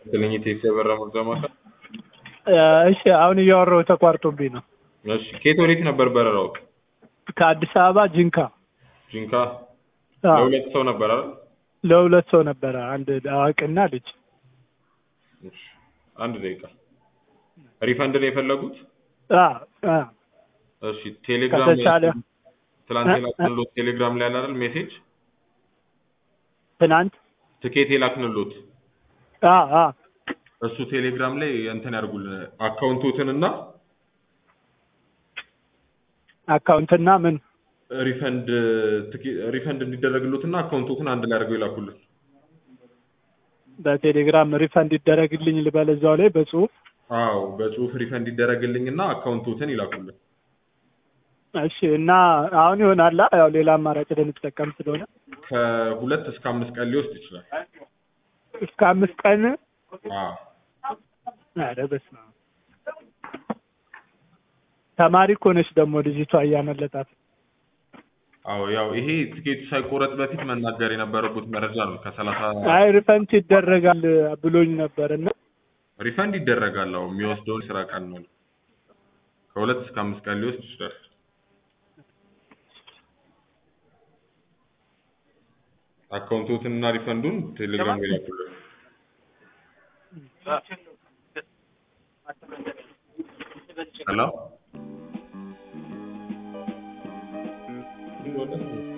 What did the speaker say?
ትልኝ ቴክስ የበራ መርጃ ማዕከል። እሺ አሁን እያወራሁ ተቋርጦብኝ ነው። እሺ ከየት ወዴት ነበር በረራው? ከአዲስ አበባ ጂንካ ጂንካ አዎ፣ ለሁለት ሰው ነበር አይደል? ለሁለት ሰው ነበረ፣ አንድ አዋቂና ልጅ። እሺ አንድ ደቂቃ። ሪፈንድ ነው የፈለጉት? አዎ፣ አዎ። እሺ ቴሌግራም ከተቻለ ትላንት እ- የላክንሎት ቴሌግራም ላይ አለ አይደል ሜሴጅ ትናንት ትኬት የላክንሎት አዎ፣ አዎ። እሱ ቴሌግራም ላይ እንትን ያድርጉልን አካውንቶትን እና አካውንትና ምን ሪፈንድ ትኬ- ሪፈንድ እንዲደረግሎትና አካውንቶትን አንድ ላይ አድርገው ይላኩልን። በቴሌግራም ሪፈንድ ይደረግልኝ ልበል እዛው ላይ በጽሁፍ አዎ በጽሁፍ ሪፈንድ ይደረግልኝና አካውንቶትን ይላኩልን። እሺ። እና አሁን ይሆናላ ያው ሌላ አማራጭ ልንጠቀም ስለሆነ ከሁለት እስከ አምስት ቀን ሊወስድ ይችላል። እስከ አምስት ቀን አዎ ኧረ በስመ አብ። ተማሪ እኮ ነች ደግሞ ልጅቷ እያመለጣት አዎ ያው ይሄ ትኬቱ ሳይቆረጥ በፊት መናገር የነበረበት መረጃ ነው። ከሰላሳ አይ ሪፈንድ ይደረጋል ብሎኝ ነበር እና ሪፈንድ ይደረጋል። አዎ የሚወስደውን ስራ ቀን ነው። ከሁለት እስከ አምስት ቀን ሊወስድ ይችላል። አካውንቶትን እና ሪፈንዱን ቴሌግራም ላይ ላኩልን። ሄሎ